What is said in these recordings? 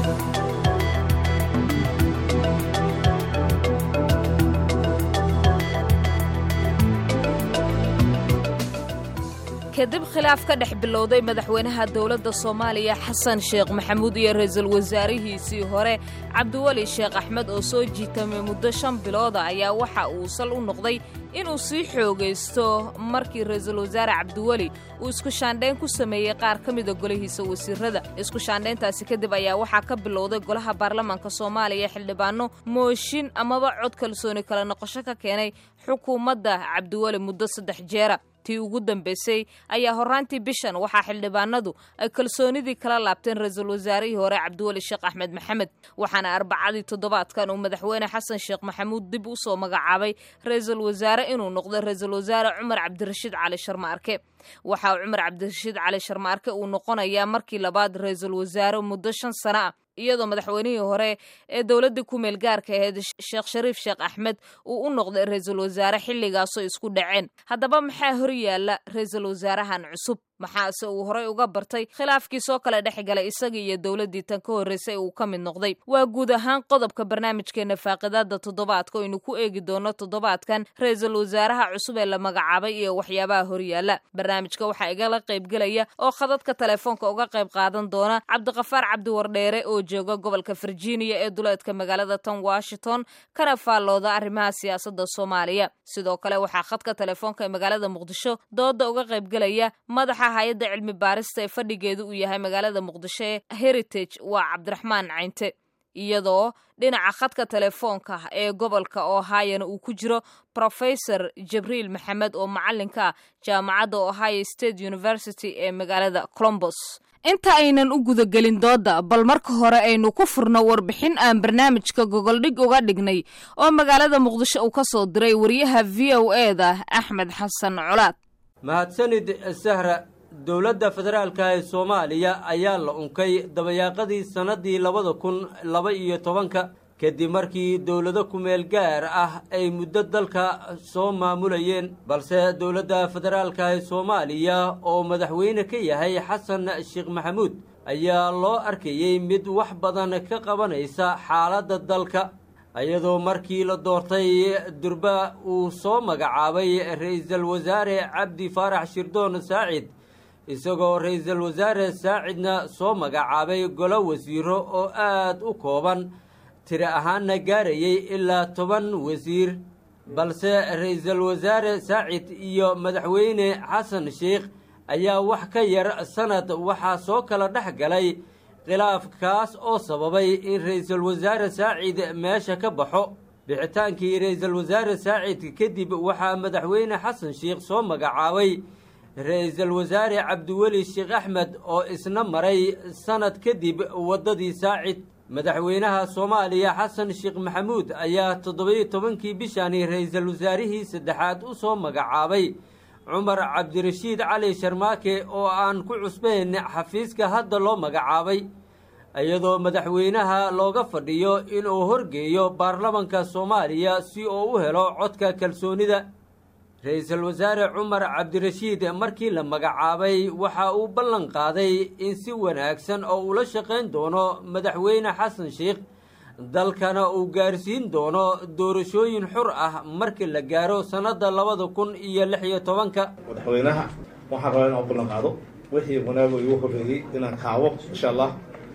kadib khilaaf ka dhex bilowday madaxweynaha dowladda soomaaliya xasan sheekh maxamuud iyo ra-iisul wasaarihiisii hore cabdiweli sheekh axmed oo soo jiitamay muddo shan bilooda ayaa waxa uu sal u noqday inuu sii xoogaysto markii ra-iisul wasaare cabdiweli uu isku shaandhayn ku sameeyey qaar ka mida golihiisa wasiirada isku shaandhayntaasi kadib ayaa waxaa ka bilowday golaha baarlamaanka soomaaliya xildhibaano mooshin amaba cod kalsooni kala noqosho ka keenay xukuumadda cabdiweli muddo saddex jeera tii ugu dambaysay ayaa horraantii bishan waxaa xildhibaanadu ay kalsoonidii kala laabteen ra-iisul wasaarihii hore cabdiweli sheekh axmed maxamed waxaana arbacadii toddobaadkan uu madaxweyne xasan sheekh maxamuud dib u soo magacaabay ra-iisul wasaare inuu noqdo ra-iisul wasaare cumar cabdirashiid cali sharma arke waxaa cumar cabdirashiid cali sharma arke uu noqonayaa markii labaad ra-iisul wasaare muddo shan sano ah iyadoo madaxweynihii hore ee dowladdii ku-meel gaarka ahayd sheekh shariif sheekh axmed uu u noqday ra-iisul wasaare xilligaasoo isku dhaceen haddaba maxaa hor yaalla ra-iisul wasaarahan cusub maxaase uu horey uga bartay khilaafkii soo kale dhex galay isagii iyo dowladdii tan ka horraysay uu ka mid noqday waa guud ahaan qodobka barnaamijkeenna faaqidaada toddobaadka oynu ku eegi doono toddobaadkan ra-iisul wasaaraha cusub ee la magacaabay iyo waxyaabaha horyaalla barnaamijka waxaa igala qaybgelaya oo khadadka telefoonka uga qayb qaadan doona cabdiqafaar cabdiwardheere oo jooga gobolka virginia ee duleedka magaalada tan washington kana faallooda arrimaha siyaasadda soomaaliya sidoo kale waxaa khadka telefoonka ee magaalada muqdisho dooda uga qaybgelaya madaxa hay-adda cilmi baarista ee fadhigeedu uu yahay magaalada muqdisho ee heritage waa cabdiraxmaan caynte iyadoo dhinaca khadka telefoonka ee gobolka ohayona uu ku jiro rofesor jibriil maxamed oo macalinka ah jaamacadda ohio state university ee magaalada colombos inta aynan u gudagelin dooda bal marka hore aynu ku furno warbixin aan barnaamijka gogoldhig uga dhignay oo magaalada muqdisho uu ka soo diray wariyaha v o e da axmed xasan colaad mahadsanid sahra dowladda federaalka ee soomaaliya ayaa la unkay dabayaaqadii sannaddii labada kun laba iyo tobanka kadib markii dowlado kumeel gaar ah ay muddo dalka soo maamulayeen balse dowladda federaalka ee soomaaliya oo madaxweyne ka yahay xasan sheekh maxamuud ayaa loo arkayey mid wax badan ka qabanaysa xaaladda dalka iyadoo markii la doortay durba uu soo magacaabay ra-iisul wasaare cabdi faarax shirdoon saacid isagoo ra-iisul wasaare saacidna soo magacaabay golo wasiiro oo aad u kooban tiri ahaanna gaarayay ilaa toban wasiir balse ra-iisul wasaare saacid iyo madaxweyne xasan sheikh ayaa wax ka yar sanad waxaa soo kala dhex galay khilaaf kaas oo sababay in ra-iisul wasaare saacid meesha ka baxo bixitaankii ra-iisul wasaare saacid kadib waxaa madaxweyne xasan sheikh soo magacaabay ra-iisul wasaare cabdiweli sheekh axmed oo isna maray sanad kadib waddadii saacid madaxweynaha soomaaliya xasan sheekh maxamuud ayaa toddobiyo tobankii bishani ra-iisul wasaarihii saddexaad u soo magacaabay cumar cabdirashiid cali sharmaake oo aan ku cusbayn xafiiska hadda loo magacaabay iyadoo madaxweynaha looga fadhiyo inuu horgeeyo baarlamanka soomaaliya si uu u helo codka kalsoonida ra-iisul wasaare cumar cabdirashiid markii la magacaabay waxa uu ballan qaaday in si wanaagsan oo ula shaqayn doono madaxweyne xasan sheikh dalkana uu gaarsiin doono doorashooyin xur ah markii la gaaro sannadda labada kun iyo lix iyo tobanka madaxweynaha waxaan rabaa inaan u ballan qaado wixii wanaago igu horreeyey inaan kaawo insha allah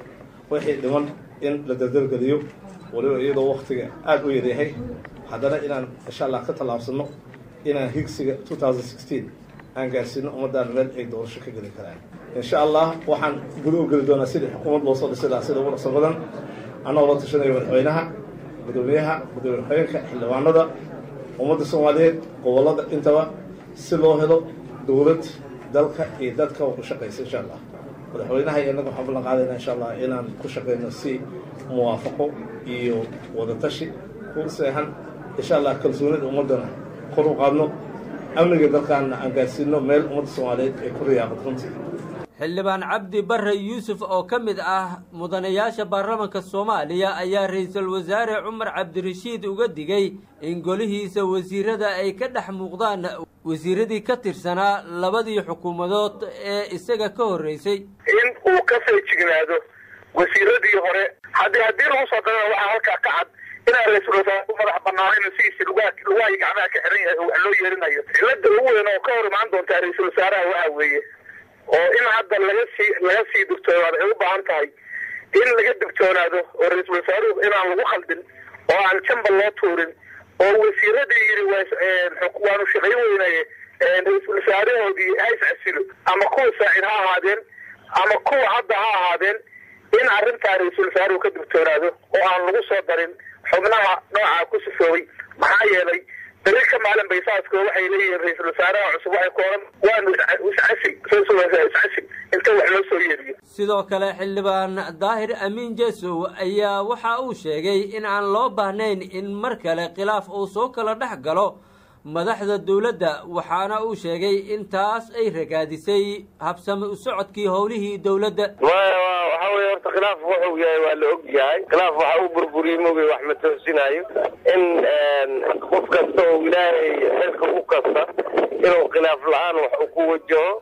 wixii dhiman in la dardargeliyo waliba iyadoo waktiga aada u yaryahay haddana inaan insha allah ka tallaabsano inaan higsiga aan gaarsiino ummaddaana meel ay doorasho ka geli karaan insha allah waxaan guda u geli doonaa sidii xukuumad loo soo dhisi lahaa sida ugu dhaqso badan annagoo la tashanayo madaxweynaha gudoomiyaha gudoomiye xogeenka xildhibaanada ummadda soomaaliyeed gobollada intaba si loo helo dowlad dalka iyo dadka u shaqaysa insha allah madaxweynaha iyo innaga waxaan ballan qaadayna insha allah inaan ku shaqayno si muwaafaqo iyo wadatashi ku seexan insha allah kalsoonida ummaddana kor u qaadno amniga dalkaana aan gaarsiino meel ummadda soomaaliyeed ay ku riyaaqad runtii xildhibaan cabdi barre yuusuf oo ka mid ah mudanayaasha baarlamanka soomaaliya ayaa ra-iisul wasaare cumar cabdirashiid uga digay in golihiisa wasiirada ay ka dhex muuqdaan wasiiradii ka tirsanaa labadii xukuumadood ee isaga ka horreysay in uu ka feejignaado wasiiradii hore haddii haddii lagu soo darana waxaa halkaa ka cad inaan ra-iisul wasaare u madax banaanayn sidiisi lugaa lugahay gacmaha ka xiran yahay oo wax loo yeerinayo cilada ugu weyn oo ka hor imaan doontaa ra-iisul wasaaraha waxa weeye oo in hadda laga sii laga sii digtoonaado ay u baahan tahay in laga digtoonaado oo ra-iisul wasaaruhu inaan lagu khaldin oo aan jamba loo tuurin oo wasiiradii yiri waanu shaqayn weynaye ra-iisul wasaarahoodii ha iscasilo ama kuwa saacid ha ahaadeen ama kuwa hadda ha ahaadeen in arrintaa ra-iisul wasaaruhu ka digtoonaado oo aan lagu soo darin xubnaha noocaa ku sifoobay maxaa yeelay beri ka maalin baysaasko waxay leeyihiin ra-iisul wasaaraha cusub waxay ku oran waanu iscasi iscasi inta wax loo soo yeeriyo sidoo kale xildhibaan daahir amiin jesow ayaa waxa uu sheegay in aan loo baahnayn in mar kale khilaaf uu soo kala dhex galo madaxda dowladda waxaana uu sheegay in taas ay ragaadisay habsami u socodkii howlihii dowladda waxa weye horta khilaaf wuxuu yahay waa la og yahay khilaaf waxa uu burburiyey mogay wax ma toosinayo in qof kasta oo ilaahay xilka u kasta inuu khilaaf la-aan wax u ku wajaho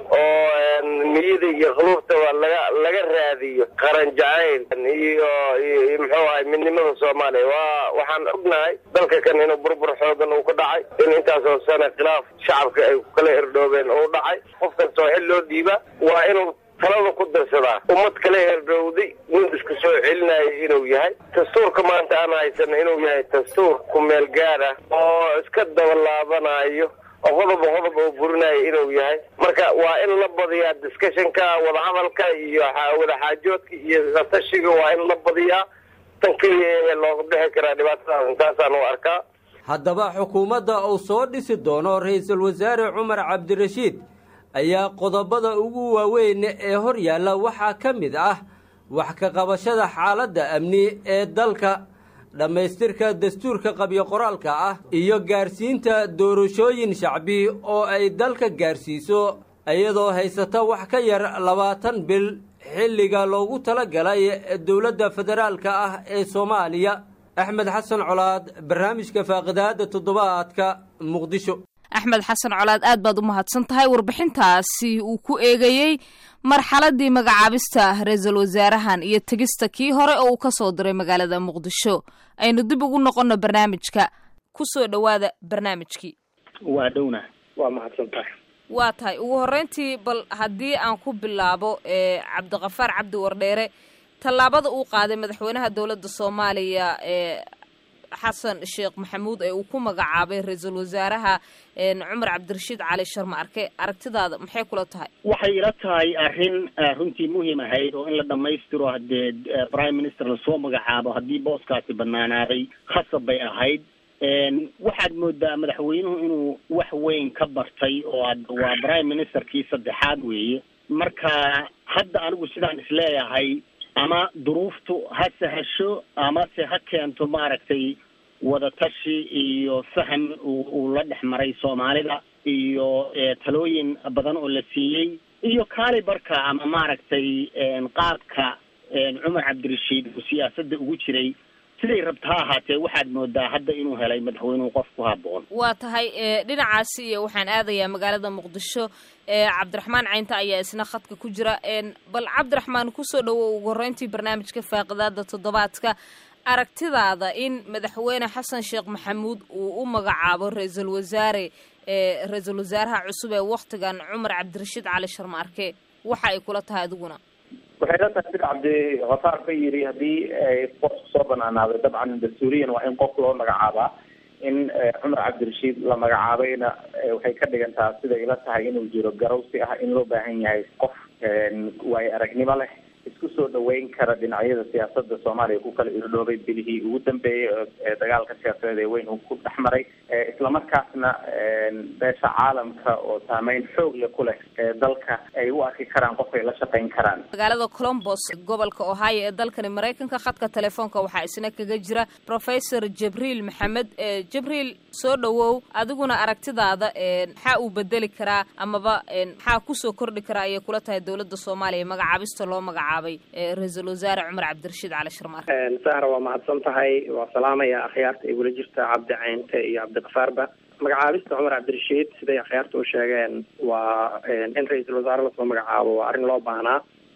oo niyada iyo khuluufta waa laga laga raadiyo qaran jacayl iyo iyo muxuu ahay midnimada soomaaliya waa waxaan ognahay dalka kan inuu burbur xoogan uu ka dhacay in intaasoo sane khilaaf shacabka ay kala herdhoobeen uu dhacay qof kastoo xil loo dhiiba waa inuu talada ku darsadaa ummad kala herdhowday nin isku soo celinayo inuu yahay dastuurka maanta aan haysano inuu yahay dastuur ku meel gaar ah oo iska dabalaabanayo oo qodoba qodob oo burinayo inuu yahay marka waa in la badiyaa discussionka wadahadalka iyo wadaxaajoodka iyo latashiga waa in la badiyaa tan keliya looga bixi karaa dhibaatadaas intaasaan u arkaa haddaba xukuumadda uu soo dhisi doono ra-iisul wasaare cumar cabdirashiid ayaa qodobada ugu waaweyn ee hor yaalla waxaa ka mid ah wax ka qabashada xaaladda amni ee dalka dhammaystirka dastuurka qabyo qoraalka ah iyo gaarsiinta doorashooyin shacbi oo ay dalka gaarsiiso iyadoo haysata wax ka yar labaatan bil xilliga loogu tala galay dowladda federaalka ah ee soomaaliya axmed xasan colaad barnaamijka faaqidaada toddobaadka muqdisho axmed xasan colaad aad baad u mahadsan tahay warbixintaasi uu ku eegayey marxaladii magacaabista ra-iisul wasaarahan iyo tegista kii hore oo uu ka soo diray magaalada muqdisho aynu dib ugu noqonno barnaamijka ku soo dhowaada barnaamijkii waa dhowna waa mahadsan tahay waa tahay ugu horreyntii bal haddii aan ku bilaabo cabdiqafaar cabdi wardheere tallaabada uu qaaday madaxweynaha dowladda soomaaliya ee xasan sheekh maxamuud ee uu ku magacaabay ra-iisul wasaaraha cumar cabdirashiid cali sharma arke aragtidaada maxay kula tahay waxay ila tahay arrin runtii muhiim ahayd oo in la dhammaystiro haddee prime minister lasoo magacaabo haddii booskaasi banaanaaday khasab bay ahayd waxaad moodaa madaxweynuhu inuu wax weyn ka bartay oo waa prime ministerkii saddexaad weeye marka hadda anigu sidaan isleeyahay ama duruuftu ha sahasho amase ha keento maaragtay wadatashi iyo faham uu la dhex maray soomaalida iyo talooyin badan oo la siiyey iyo kaalibarka ama maaragtay qaabka cumar cabdirashiid uu siyaasadda ugu jiray siday rabta ha ahaatee waxaad moodaa hadda inuu helay madaxweynuhu qof ku haboon waa tahay dhinacaasi iyo waxaan aadayaa magaalada muqdisho cabdiraxmaan caynta ayaa isna khadka ku jira bal cabdiraxmaan kusoo dhowow ugu horreyntii barnaamijka faaqidaada toddobaadka aragtidaada in madaxweyne xasan sheekh maxamuud uu u magacaabo ra-iisul wasaare ra-iisul wasaaraha cusub ee waktigan cumar cabdirashiid cali sharma arke waxa ay kula tahay adiguna waxay la tahay sida cabdi khafaar ka yidhi haddii qofku soo banaanaaday dabcan dastuuriyan waa in qof loo magacaabaa in cumar cabdirashiid la magacaabayna waxay ka dhigantaa siday ila tahay inuu jiro garawsi ah in loo baahan yahay qof waayo aragnimo leh isku soo dhaweyn kara dhinacyada siyaasada soomaaliya ku kala irdhoobay bilihii ugu dambeeyey ee dagaalka siyaasadeed ee weyn uu ku dhex maray islamarkaasna beesha caalamka oo saameyn xoog leh ku leh ee dalka ay u arki karaan qofkay la shaqayn karaan magaalada colombos gobolka ohio ee dalkani maraykanka khadka telefoonka waxaa isna kaga jira professor jibriil maxamed jibriil soo dhowow adiguna aragtidaada maxaa uu bedeli karaa amaba maxaa kusoo kordhi karaa ayay kula tahay dowladda soomaaliya magacaabista loo magacaabay ra-iisul wasaare cumar cabdirashiid cali sharmaar sahra waa mahadsan tahay waa salaamaya akhyaarta ay wula jirta cabdi caynte iyo cabdiqafaarba magacaabista cumar cabdirashiid siday akhyaarta u sheegeen waa in ra-iisul wasaare lasoo magacaabo waa arrin loo baahnaa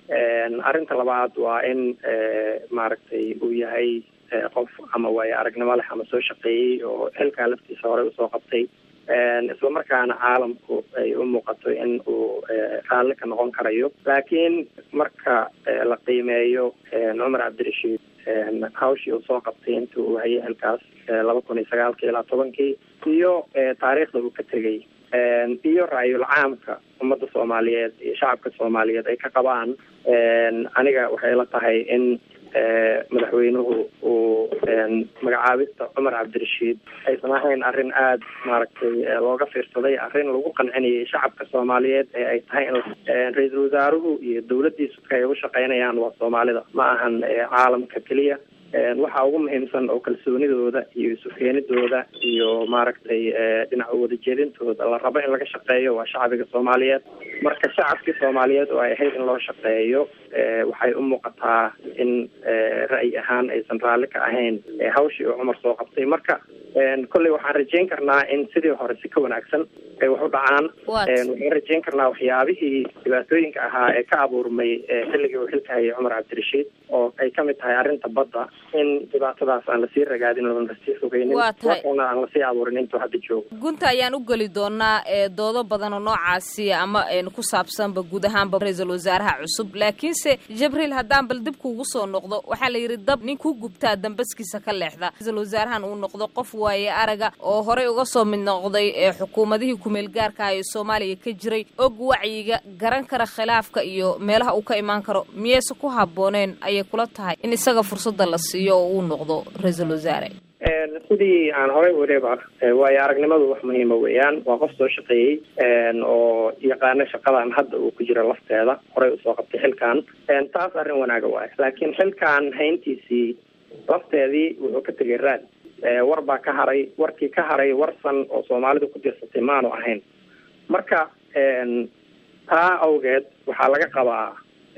arrinta labaad waa in maaragtay uu yahay qof ama waayo aragnimo leh ama soo shaqeeyey oo xilkaa laftiisa horey usoo qabtay isla markaana caalamku ay u muuqato in uu raalli ka noqon karayo laakiin marka la qiimeeyo cumar cabdirashiid hawshii uu soo qabtay intii uu hayay xilkaas laba kun iyo sagaalkii ilaa tobankii iyo taariikhda uu ka tegay iyo ra-yul caamka ummadda soomaaliyeed iyo shacabka soomaaliyeed ay ka qabaan aniga waxay la tahay in madaxweynuhu uu magacaabista cumar cabdirashiid aysan ahayn arrin aada maaragtay looga fiirsaday arrin lagu qancinayay shacabka soomaaliyeed ee ay tahay in ra-iisul wasaaruhu iyo dawladdiisu ay ugu shaqeynayaan waa soomaalida ma ahan caalamka keliya waxa ugu muhiimsan oo kalsoonidooda iyo isukeenidooda iyo maaragtay dhinaca wadajeedintooda la rabo in laga shaqeeyo waa shacbiga soomaaliyeed marka shacabkii soomaaliyeed oo ay ahayd in loo shaqeeyo waxay u muuqataa in ra'yi ahaan aysan raalli ka ahayn hawshii uu cumar soo qabtay marka kolley waxaan rajeyn karnaa in sidii hore si ka wanaagsan ay wax u dhacaan waxaan rajeyn karnaa waxyaabihii dhibaatooyinka ahaa ee ka abuurmay xilligii uu xilka hayay cumar cabdirashiid oo ay kamid tahay arrinta badda in dhibaatadaas aan lasii ragaadin oon lasii fogeynin waxna aan lasii abuurin intuu hadda joogo gunta ayaan u geli doonaa doodo badan oo noocaasi ama ku saabsanba guud ahaanba ra-iisul wasaaraha cusub laakiinse jibriil haddaan bal dib kuugu soo noqdo waxaa la yidhi dab nin ku gubtaa dambaskiisa ka leexda ra-iisul wasaarahan uu noqdo qof waaye araga oo horey uga soo mid noqday xukuumadihii kumeel gaarka ee soomaaliya ka jiray og wacyiga garan kara khilaafka iyo meelaha uu ka imaan karo miyayse ku habbooneen ayay kula tahay in isaga fursadda la siiyo oo uu noqdo ra-iisul wasaare sidii aan horey weliba waayo aragnimadu wax muhiima weeyaan waa qof soo shaqeeyey oo yaqaano shaqadan hadda uu ku jiro lafteeda horey usoo qabtay xilkan taas arrin wanaaga waayo laakiin xilkan hayntiisii lafteedii wuxuu ka tegay raad war baa ka haray warkii ka haray warsan oo soomaalidu ku dirsatay maanu ahayn marka taa awgeed waxaa laga qabaa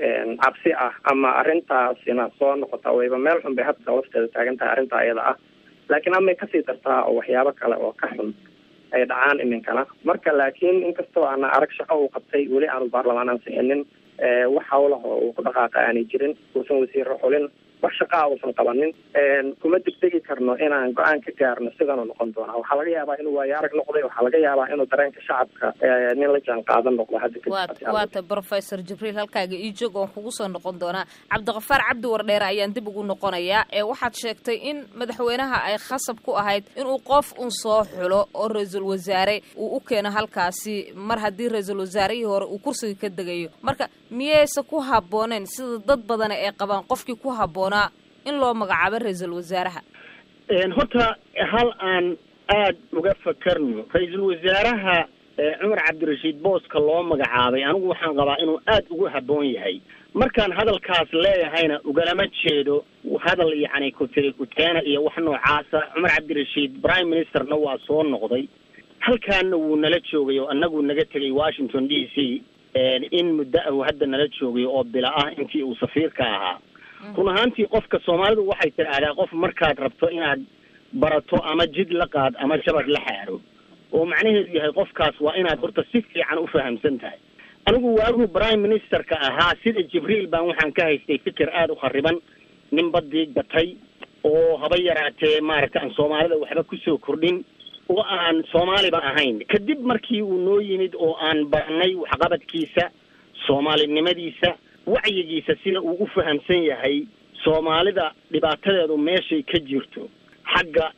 cabsi ah ama arrintaasina soo noqota wayba meel xun bay hadda lafteeda taagan tahay arrintaa iyada ah laakiin amay kasii dartaa oo waxyaabo kale oo ka xun ay dhacaan iminkana marka laakiin inkastoo aana arag shaqo uu qabtay weli aanu baarlamaan ansixinin wax hawlaho uu ku dhaqaaqa aanay jirin uusan wasiiro xulin wax shaqaa uusan qabanin kuma degdegi karno inaan go-aan ka gaarno sidanuu noqon doonaa waxaa laga yaabaa inuu waayo arag noqday waxaa laga yaabaa inuu dareenka shacabka nin la jaan qaadan noqdo hadda waata professor jibriil halkaaga ii joog oon kugu soo noqon doonaa cabdiqafaar cabdi wardheere ayaan dib ugu noqonayaa ee waxaad sheegtay in madaxweynaha ay khasab ku ahayd inuu qof un soo xulo oo ra-iisul wasaare uu u keeno halkaasi mar haddii ra-iisul wasaarihii hore uu kursiga ka degayo marka miyayse ku habbooneen sida dad badana ay qabaan qofkii ku habboon in loo magacaabo ra-iisul wasaaraha horta hal aan aada uga fakarno ra-iisul wasaaraha cumar cabdirashiid booska loo magacaabay anigu waxaan qabaa inuu aada ugu habboon yahay markaan hadalkaas leeyahayna ugalama jeedo hadal yacni kutiri kuteena iyo wax noocaasa cumar cabdirashiid prime ministerna waa soo noqday halkaana wuu nala joogay oo annagu naga tegay washington d c in muddo ah uu hadda nala joogay oo bila ah intii uu safiirka ahaa run ahaantii qofka soomaalidu waxay tidhaahdaa qof markaad rabto inaad barato ama jid la qaad ama jabad la xaaro oo macnaheedu yahay qofkaas waa inaad horta si fiican u fahamsan tahay anigu waagu prime ministerka ahaa sida jibriil baan waxaan ka haystay fikir aada u khariban nin badii gatay oo haba yaraatee maaragta aan soomaalida waxba kusoo kordhin oo aan soomaaliba ahayn kadib markii uu noo yimid oo aan barnay waxqabadkiisa soomaalinimadiisa wacyigiisa sida uu u fahamsan yahay soomaalida dhibaatadeedu meeshay ka jirto xagga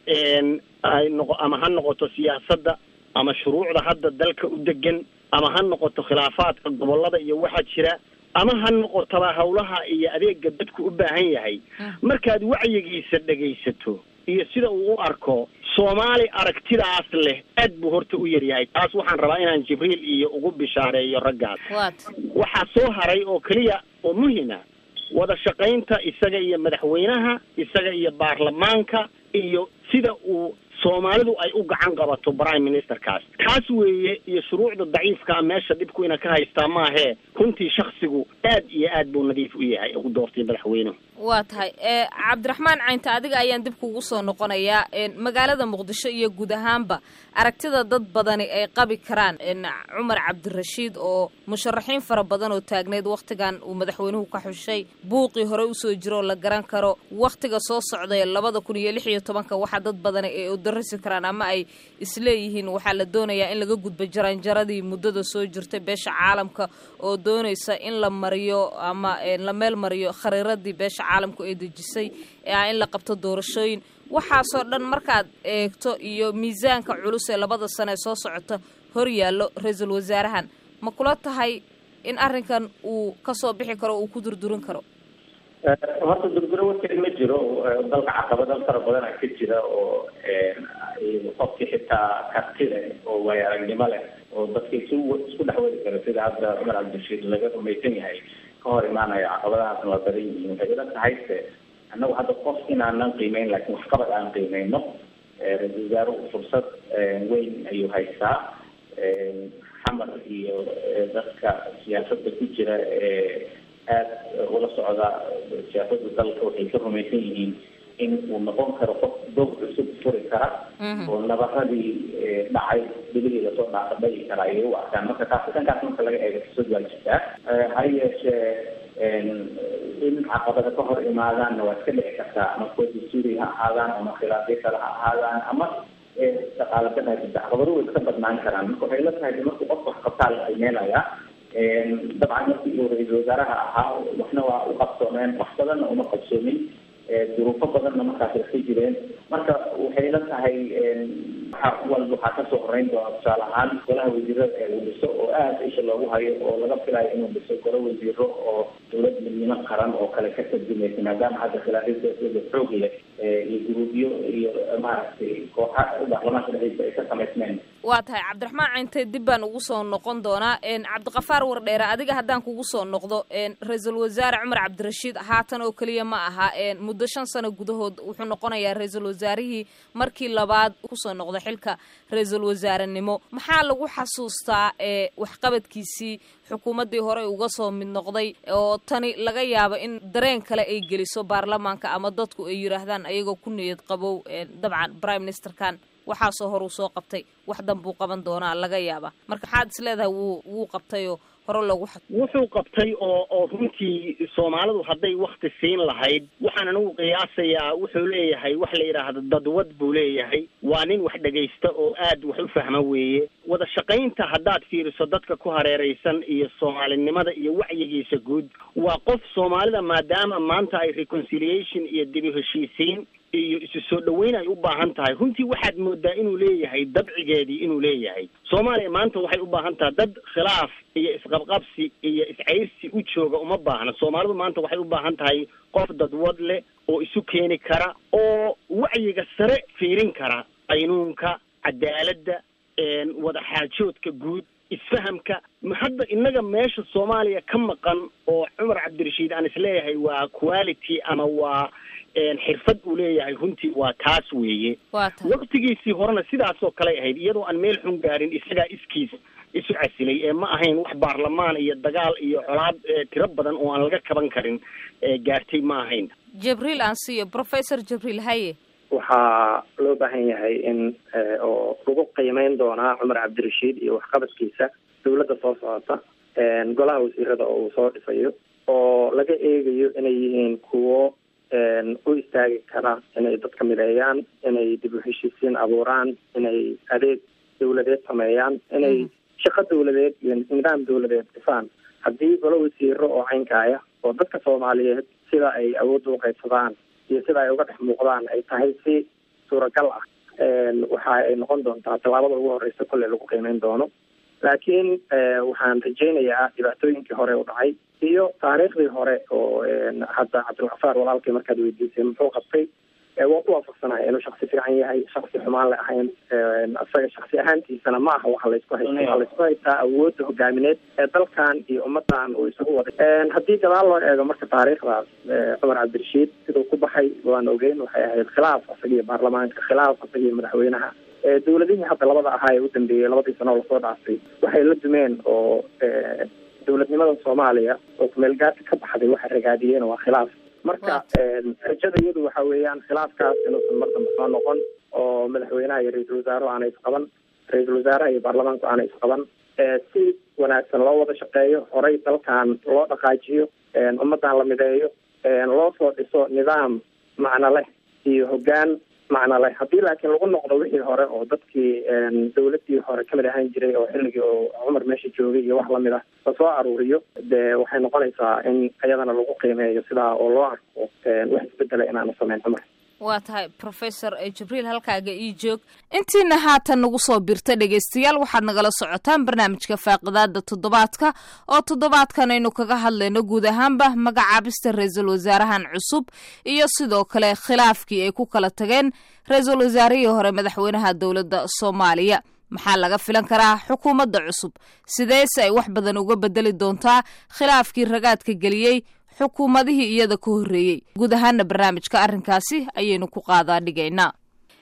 ay noqo ama ha noqoto siyaasadda ama shuruucda hadda dalka u degan ama ha noqoto khilaafaadka gobollada iyo waxa jira ama ha noqotaba hawlaha iyo adeega dadku u baahan yahay markaad wacyigiisa dhegaysato iyo sida uu u arko soomaali aragtidaas leh aad buu horta u yaryahay taas waxaan rabaa inaan jibriil iyo ugu bishaareeyo raggaas waxaa soo haray oo keliya oo muhima wada shaqaynta isaga iyo madaxweynaha isaga iyo baarlamaanka iyo sida uu soomaalidu ay u gacan qabato prime ministerkaas taas weeye iyo shuruucda daciifkaa meesha dhibku ina ka haystaa maahee runtii shaksigu aad iyo aad buu nadiif u yahay ugu doortay madaxweynuhu waa tahay cabdiraxmaan caynta adiga ayaan dib kugu soo noqonayaa magaalada muqdisho iyo guud ahaanba aragtida dad badani ay qabi karaan cumar cabdirashiid oo musharaxiin fara badan oo taagneyd wakhtigan uu madaxweynuhu ka xushay buuqii hore usoo jiroo la garan karo wakhtiga soo socday labada kun iyo lix iyo tobanka waxaa dad badani ay udarisi karaan ama ay isleeyihiin waxaa la doonayaa in laga gudbo jaranjaradii muddada soo jirtay beesha caalamka oo doonaysa in la mariyo ama la meel mariyo khariiradii beesha caalamku ay dejisay ee ah in la qabto doorashooyin waxaasoo dhan markaad eegto iyo miisaanka culus ee labada sane ee soo socota hor yaallo ra-iisul wasaarahan ma kula tahay in arrinkan uu kasoo bixi karo uu ku durdurin karo horta durduro warkeed ma jiro dalka caqabado fara badana ka jira oo qofkii xitaa karti leh oo waayo aragnimo leh oo dadka isu isku dhex wadi kara sida hadda cumar cabdirashiid laga rumaysan yahay ka hor imaanayo caqabadahaasna waa badan yihiin waxay ila tahay se annagu hadda qof inaanan qiimeyn laakiin waxqabad aan qiimeyno ra-isul wasaaruhu fursad weyn ayuu haystaa xamar iyo dadka siyaasada ku jira ee aada ula socda siyaasada dalka waxay ka rumaysan yihiin in uu noqon karo qof doog cusub furi kara oo nabaradii dhacay bilihii lasoo dhaafa dhagi kara ayay u arkaan marka taasi dhankaas marka laga eego fursad waa jirtaa ha yeeshee in caqabada ka hor imaadaanna waa iska dhici kartaa ama kuwa dastuuri ha ahaadaan ama khilaafyo kale ha ahaadaan ama dhaqaaladan jirta caqabado way iska badnaan karaan marka waxay la tahay markuu qofka wax qabtaa la qiimeynayaa dabcan markii uu ra-iisul wasaaraha ahaa waxna waa u qabsoomeen wax badanna uma qabsoomin duruufo badanna markaas ay ka jireen marka waxay la tahay waxa walba waxaa kasoo horeyn doona tusaale ahaan golaha wasiirada ee uu dhiso oo aada isha loogu hayo oo laga filayo inuu dhiso golo wasiiro oo dowlad midnimo qaran oo kale ka tarjumaysa maadaama hadda khilaafyada xoog leh iyo guruubyo iyo maaragtay kooxa baarlamaanka dhexdiisa ay ka samaysmeen waa tahay cabdiraxmaan cayntee dib baan ugu soo noqon doonaa cabdiqafaar wardheere adiga haddaan kugu soo noqdo ra-iisul wasaare cumar cabdirashiid haatan oo keliya ma aha muddo shan sano gudahood wuxuu noqonayaa ra-iisul wasaarihii markii labaad kusoo noqday xilka ra-iisul wasaarenimo maxaa lagu xasuustaa waxqabadkiisii xukuumaddii hore uga soo mid noqday oo tani laga yaabo in dareen kale ay geliso baarlamaanka ama dadku ay yidhaahdaan ayagoo ku niyad qabow dabcan prime ministerkan waxaasoo hor uu soo qabtay wax danbuu qaban doonaa laga yaaba marka maxaad is leedahay wuu wuu qabtayoo hore loogu wuxuu qabtay oo oo runtii soomaalidu hadday wakti siin lahayd waxaan anigu qiyaasayaa wuxuu leeyahay wax la yidhaahdo dadwad buu leeyahay waa nin wax dhegaysta oo aad wax u fahma weeye wada shaqaynta haddaad fiiriso dadka ku hareeraysan iyo soomaalinimada iyo wacyigiisa guud waa qof soomaalida maadaama maanta ay reconciliation iyo dibi heshiisiin iyo isu soo dhaweyn ay u baahan tahay runtii waxaad moodaa inuu leeyahay dabcigeedii inuu leeyahay soomaaliya maanta waxay u baahan tahay dad khilaaf iyo isqabqabsi iyo iscayrsi u jooga uma baahna soomaalidu maanta waxay u baahan tahay qof dadwad leh oo isu keeni kara oo wacyiga sare fiirin kara qaynuunka cadaaladda wada xaajoodka guud isfahamka hadda innaga meesha soomaaliya ka maqan oo cumar cabdirashiid aan isleeyahay waa quality ama waa xirfad uu leeyahay runtii waa taas weeye waktigiisii horena sidaasoo kaley ahayd iyadoo aan meel xun gaarin isagaa iskiis isu casilay ee ma ahayn wax baarlamaan iyo dagaal iyo colaad tiro badan oo aan laga kaban karin gaartay ma ahayn jibriil aan siiyo professor jibriil haye waxaa loo baahan yahay in oo lagu qiimeyn doonaa cumar cabdirashiid iyo waxqabadkiisa dawladda soo socota golaha wasiirada oo uu soo dhisayo oo laga eegayo inay yihiin kuwo u istaagi kara inay dadka mideeyaan inay dib u heshiisiin abuuraan inay adeeg dawladeed sameeyaan inay shaqo dawladeed iyo nidaam dawladeed dhisaan haddii golo wasiiro oo caynkaaya oo dadka soomaaliyeed sida ay awoodda uqaybsadaan iyo sida ay uga dhex muuqdaan ay tahay si suuragal ah waxa ay noqon doontaa tallaabada ugu horeysa kolley lagu qiimeyn doono laakiin waxaan rajaynayaa dhibaatooyinkii hore u dhacay iyo taariikhdii hore oo hadda cabdilkafaar walaalkii markaad weydiisay muxuu qabtay waa ku waafaqsanahay inuu shaksi fiican yahay shaksi xumaan le ahayn isaga shaksi ahaantiisana ma aha waxa laysku haysta waxaa laysku haystaa awoodda hogaamineed ee dalkan iyo ummadan uu isugu waday haddii gadaal loo eego marka taariikhdaas cumar cabdirashiid siduu ku baxay waan ogeyn waxay ahayd khilaaf isagiyo baarlamaanka khilaaf isagiyo madaxweynaha dawladihii hadda labada ahaa ee u dambeeyey labadii sano oo lasoo dhaafay waxay la dumeen oo dawladnimada soomaaliya oo kumeelgaarka ka baxday waxay ragaadiyeen waa khilaaf marka rajada iyadu waxa weeyaan khilaafkaas inuusan mar dambe soo noqon oo madaxweynaha iyo ra-iisul wasaaruhu aanay isqaban ra-iisul wasaaraha iyo baarlamaanku aanay isqaban si wanaagsan loo wada shaqeeyo horey dalkan loo dhaqaajiyo ummaddan la mideeyo loo soo dhiso nidaam macno leh iyo hoggaan macno leh haddii laakiin lagu noqdo wixii hore oo dadkii dawladdii hore kamid ahaan jiray oo xilligii oo cumar meesha joogay iyo wax lamid ah lasoo aruuriyo dee waxay noqonaysaa in iyadana lagu qiimeeyo sidaa oo loo arko wax isbedela inaanu samayn cumar waa tahay professor jibriil halkaaga ii joog intiina haatan nagu soo birta dhegaystayaal waxaad nagala socotaan barnaamijka faaqidaada toddobaadka oo toddobaadkan aynu kaga hadlayno guud ahaanba magacaabista ra-iisul wasaarahan cusub iyo sidoo kale khilaafkii ay ku kala tageen ra-iisul wasaarihii hore madaxweynaha dowladda soomaaliya maxaa laga filan karaa xukuumadda cusub sideese ay wax badan uga bedeli doontaa khilaafkii ragaadka geliyey xukuumadihii iyada ka horreeyey guud ahaana barnaamijka arrinkaasi ayaynu ku qaadaa dhigaynaa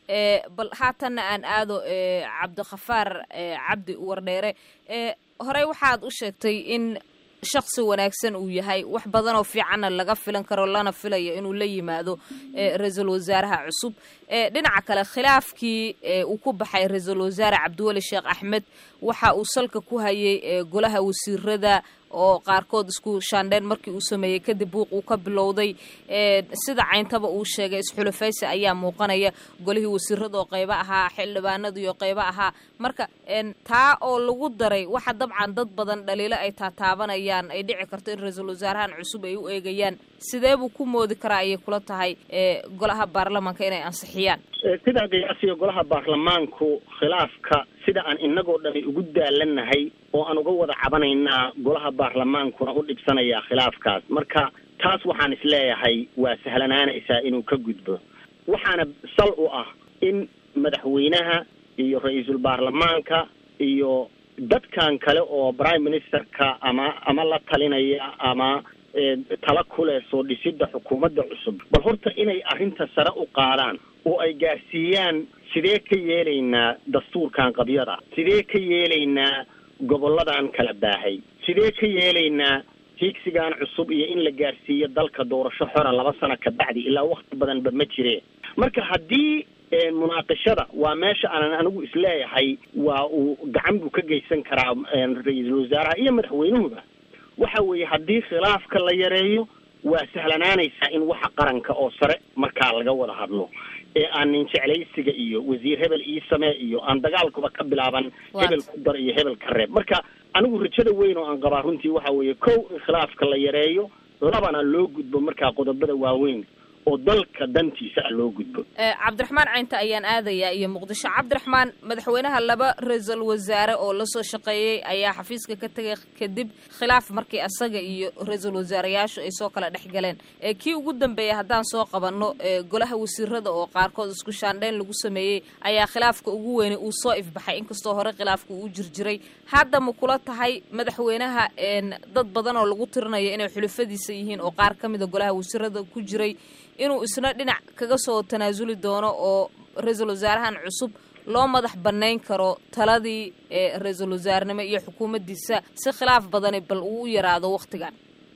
bal haatanna aan aado cabdikhafaar cabdi wardheere horey waxaad u sheegtay in shaksi wanaagsan uu yahay wax badan oo fiicanna laga filan karo lana filayo inuu la yimaado ra-iisul wasaaraha cusub dhinaca kale khilaafkii uu ku baxay ra-iisul wasaare cabdiweli sheekh axmed waxa uu salka ku hayay golaha wasiirada oo qaarkood isku shaandheen markii uu sameeyey kadib buuq uu ka bilowday sida cayntaba uu sheegay isxulafaysi ayaa muuqanaya golihii wasiirada oo qaybo ahaa xildhibaanadii oo qaybo ahaa marka taa oo lagu daray waxa dabcan dad badan dhaliilo ay taataabanayaan ay dhici karto in ra-iisul wasaarahan cusub ay u eegayaan sidee buu ku moodi karaa ayay kula tahay golaha baarlamaanka inay ansixiyaan sidaa qiyaasiga golaha baarlamaanku khilaafka sida aan inagoo dhani ugu daalanahay oo aan uga wada cabanaynaa golaha baarlamaankuna u dhibsanayaa khilaafkaas marka taas waxaan isleeyahay waa sahlanaanaysaa inuu ka gudbo waxaana sal u ah in madaxweynaha iyo ra-iisul baarlamaanka iyo dadkan kale oo prime ministerka ama ama la talinaya ama tala kuleh soo dhisidda xukuumadda cusub bal horta inay arrinta sare u qaadaan oo ay gaarsiiyaan sidee ka yeelaynaa dastuurkan qabyada sidee ka yeelaynaa gobolladan kala baahay sidee ka yeelaynaa hiigsigan cusub iyo in la gaarsiiyo dalka doorasho xora laba sano ka bacdi ilaa wakti badanba ma jireen marka haddii munaaqishada waa meesha aanan anigu isleeyahay waa uu gacan buu ka geysan karaa ra-iisul wasaaraha iyo madaxweynuhuba waxa weeye haddii khilaafka la yareeyo waa sahlanaanaysaa in waxa qaranka oo sare markaa laga wada hadlo ee aan nin jeclaysiga iyo wasiir hebel ii samee iyo aan dagaalkuba ka bilaaban hebel ku dar iyo hebel ka reeb marka anigu rajada weyn oo aan qabaa runtii waxa weeye kow in khilaafka la yareeyo labana loo gudbo markaa qodobada waaweyn oo dalka dantiisa ah loo gudbo cabdiraxmaan caynta ayaan aadayaa iyo muqdisho cabdiraxmaan madaxweynaha laba ra-iisul wasaare oo lasoo shaqeeyey ayaa xafiiska ka tegay kadib khilaaf markii asaga iyo ra-iisul wasaareyaashu ay soo kala dhex galeen kii ugu dambeeyay haddaan soo qabanno golaha wasiirada oo qaarkood isku shaandhayn lagu sameeyey ayaa khilaafka ugu weynay uu soo ifbaxay inkastoo hore khilaafka uu jirjiray hadda ma kula tahay madaxweynaha dad badan oo lagu tirinayo inay xulufadiisa yihiin oo qaar ka mida golaha wasiirada ku jiray inuu isna dhinac kaga soo tanaasuli doono oo ra-iisul wasaarahan cusub loo madax bannayn karo taladii ra-iisul wasaarnimo iyo xukuumaddiisa si khilaaf badani bal uu u yaraado waktigan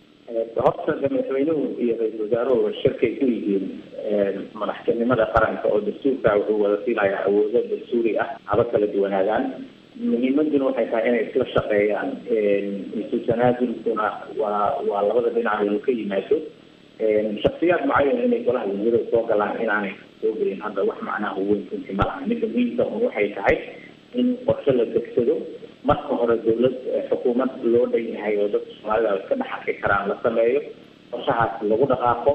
horta madaxweynuhu iyo ra-iisul wasaaruhu shirkay ku yihiin madaxtinimada qaranka oo dastuurka wuxuu wada siinayaa awoodo dastuuri ah haba kala duwanaagaan muhiimaduna waxay tahay inay isla shaqeeyaan isu tanaasulkuna waa waa labada dhinac inuu ka yimaado shaksiyaad mucayan inay golaha wasiirada soo galaan inaanay soo gelin hadda wax macnaha weyn runtii ma laha midda muhiimka un waxay tahay in qorshe la degsado marka hore dawlad xukuumad loo dhan yahay oo dadka soomaalida iska dhex arki karaan la sameeyo qorshahaas lagu dhaqaaqo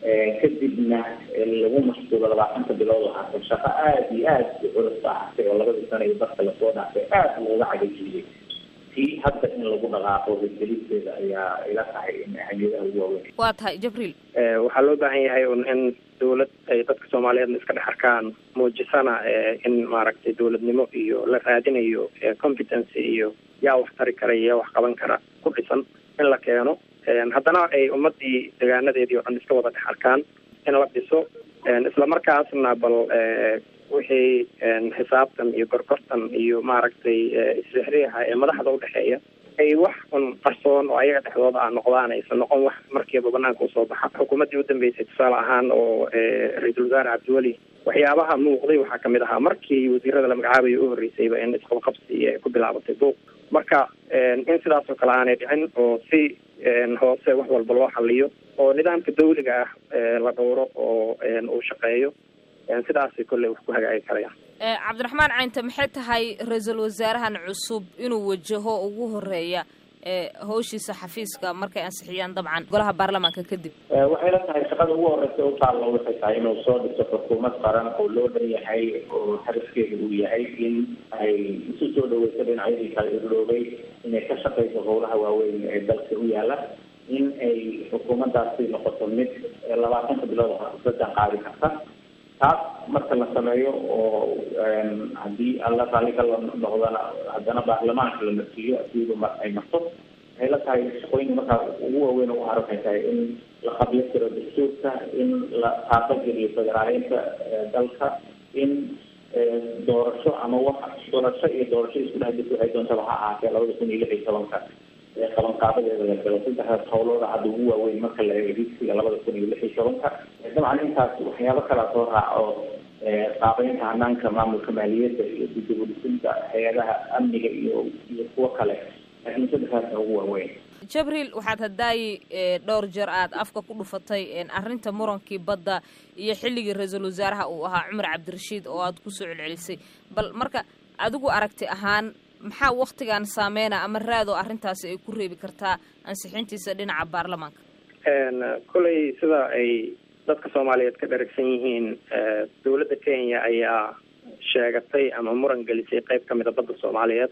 kadibna lagu mashquulo labaatanta bilood ahaatay shaqo aada iyo aada u culus ba ahaatay oo labadii sana iyo dadka lasoo dhaafay aada looga cagajiyey tii hadda in lagu dhaqaaqo hirgelisteeda ayaa ila tahay in ahmiyadaha ugu waaweyn waa tahay jibriil waxaa loo baahan yahay un in dawlad ay dadka soomaaliyeedna iska dhex arkaan muujisana in maaragtay dawladnimo iyo la raadinayo competence iyo yaa wax tari kara iyo yaa wax qaban kara ku dhisan in la keeno haddana ay ummadii degaanadeedii oo dhan iska wada dhex arkaan in la dhiso islamarkaasna bal wixii xisaabtan iyo gorgortan iyo maaragtay isrixriixa ee madaxda udhexeeya ay wax un qarsoon oo ayaga dhexdooda ah noqdaan aysan noqon wax markiiba banaanka usoo baxa xukuumaddii u dambeysay tusaale ahaan oo ra-iisul wasaare cabdiweli waxyaabaha muuqday waxaa kamid ahaa markii wasiirada la magacaabayo u horreysayba in isqabqabsi ay ku bilaabatay buuq marka in sidaas oo kale aanay dhicin oo si hoose wax walba loo xaliyo oo nidaamka dawliga ah la dhowro oo uu shaqeeyo sidaasay kolley wax ku hagaagi karayaan cabdiraxmaan caynte maxay tahay ra-iisul wasaarahan cusub inuu wajaho ugu horeeya hawshiisa xafiiska markay ansixiyaan dabcan golaha baarlamaanka kadib waxay la tahay shaqada ugu horeysa u taallo waxay tahay inuu soo dhiso xukuumad qaran oo loo dhan yahay oo xarifkeeda uu yahay in ay isu soo dhaweyso dhinacyadii kala irloobay inay ka shaqeyso howlaha waaweyn ee dalka u yaala in ay xukuumaddaasi noqoto mid labaatanka bilood saddex qaadi karta taas marka la sameeyo oo haddii alla raalli ka noqdana haddana baarlamaanka la marsiiyo asiidu mar ay marto waxay la tahay shaqooyinka markaa ugu waaweyn ugu haro waxay tahay in la qabyo tiro dastuurka in la taaqageliyo federaaleynta dalka in doorasho ama wax doorasho iyo doorasho isku dhex jirta waxay doontaba ha ahaatee labada kun iyo lix iyo tobanka qabanqaabadeeda la galo saddexdaas howlooda hadda ugu waaweyn marka la eego higsiga labada kun iyo lix iyo tobanka dabcan intaas waxyaabo kalaa soo raaco qaabeynta hanaanka maamulka maaliyadda iyo dibudhisinta hay-adaha amniga iyo iyo kuwo kale laakiin saddexdaasa ugu waaweyn jabriil waxaad hadaayi dhowr jeer aad afka ku dhufatay arrinta murankii badda iyo xilligii ra-iisul wasaaraha uu ahaa cumar cabdirashiid oo aad kusoo celcelisay bal marka adigu aragti ahaan maxaa waktigan saameyna ama raadoo arrintaasi ay ku reebi kartaa ansixintiisa dhinaca baarlamaanka kolley sida ay dadka soomaaliyeed ka dharagsan yihiin dowladda kenya ayaa sheegatay ama muran gelisay qeyb kamida badda soomaaliyeed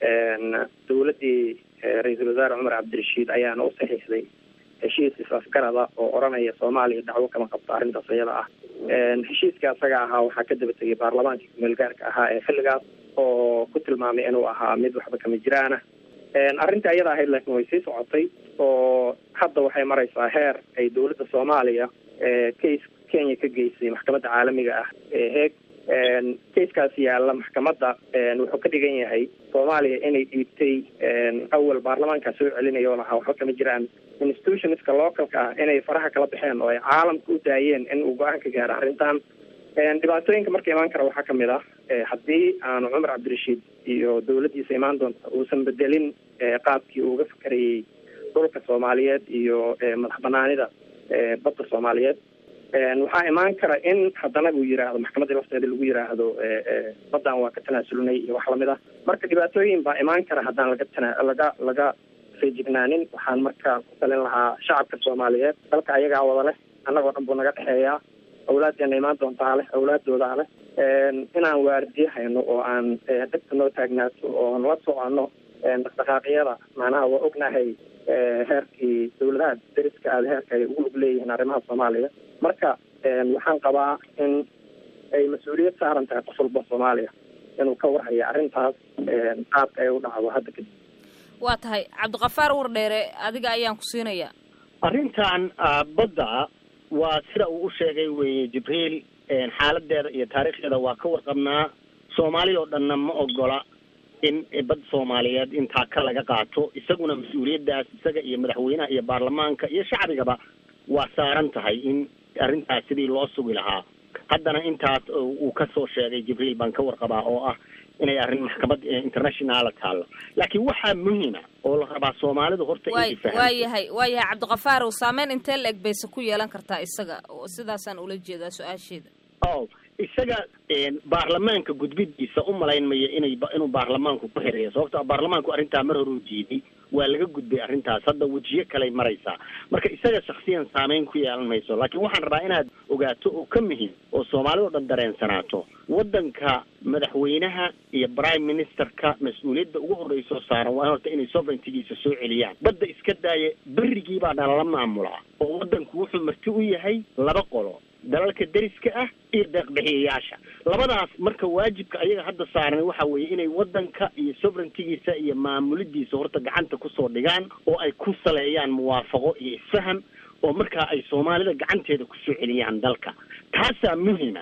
dowladdii ra-iisul wasaare cumar cabdirashiid ayaana u saxiixday heshiis is-afgarada oo odhanaya soomaaliya dacwo kama qabto arrintaas iyada ah heshiiska asaga ahaa waxaa ka daba tegay baarlamaankii kumeel gaarka ahaa ee xilligaas oo ku tilmaamay inuu ahaa mid waxba kama jiraana arrinta iyada ahayd laakiin way sii socotay oo hadda waxay maraysaa heer ay dowladda soomaaliya case kenya ka geysay maxkamadda caalamiga ah ee heeg casekaas yaalla maxkamadda wuxuu ka dhigan yahay soomaaliya inay dhiibtay awal baarlamaankaa soo celinaya oo lahaa waxba kama jiraan institutionska localka ah inay faraha kala baxeen oo ay caalamka u daayeen in uu go-aan ka gaaro arrintan dhibaatooyinka marka imaan kara waxaa kamid ah haddii aanu cumar cabdirashiid iyo dowladdiisa imaan doonta uusan bedelin qaabkii uuga fakarayay dhulka soomaaliyeed iyo madax banaanida badda soomaaliyeed waxaa imaan kara in haddana uu yiraahdo maxkamadda lafteeda lagu yiraahdo baddan waa ka tanaasulnay iyo wax lamid ah marka dhibaatooyin baa imaan kara haddaan laga tana laga laga feejignaanin waxaan marka ku talin lahaa shacabka soomaaliyeed dalka ayagaa wada leh annagoo dhan buu naga dhexeeyaa awlaaddeena imaan doontaa leh awlaadoodaa leh inaan waardiye hayno oo aan degta noo taagnaato oon la soconno dhaqdhaqaaqyada macnaha waa ognahay heerkii dawladaha deriska aada heerka ay ugu lug leeyihiin arrimaha soomaaliya marka waxaan qabaa in ay mas-uuliyad saaran tahay qof walba soomaaliya inuu ka warhayo arrintaas qaabka ay u dhacdo hadda kadib waa tahay cabdiqafaar wardheere adiga ayaan ku siinayaa arrintan badda waa sida uu u sheegay weeye jibriil xaaladeeda iyo taariikhdeeda waa ka warqabnaa soomaaliya oo dhanna ma ogola in bad soomaaliyeed intaa ka laga qaato isaguna mas-uuliyaddaas isaga iyo madaxweynaha iyo baarlamaanka iyo shacbigaba waa saaran tahay in arrintaas sidii loo sugi lahaa haddana intaas uu kasoo sheegay jibriil baan ka warqabaa oo ah inay arrin maxkamad internationala taallo laakiin waxaa muhima oo la rabaa soomaalidu horta way waa yahay waa yahay cabdiqafaar ow saameyn intee la eg bayse ku yeelan kartaa isaga sidaasaan ula jeedaa su-aasheeda o isaga baarlamaanka gudbidiisa u malayn maya inay inuu baarlamaanku ku xireeyo sababto baarlamaanku arrintaa mar hore u diiday waa laga gudbay arrintaas hadda wejiyo kaley maraysaa marka isaga shaksiyan saameyn ku yeelan mayso laakiin waxaan rabaa inaad ogaato oo ka muhim oo soomaalida o dhan dareensanaato waddanka madaxweynaha iyo prime ministerka mas-uuliyadda ugu horreysoo saaran waa horta inay sovereigntigiisa soo celiyaan badda iska daaya berrigii baa dhalala maamulaa oo waddanku wuxuu marti u yahay laba qolo dalalka deriska ah iyo deeqbixiyayaasha labadaas marka waajibka ayaga hadda saaran waxa weeye inay waddanka iyo sovereigntigiisa iyo maamulidiisa horta gacanta kusoo dhigaan oo ay ku saleeyaan muwaafaqo iyo isfaham oo markaa ay soomaalida gacanteeda kusoo celiyaan dalka taasaa muhima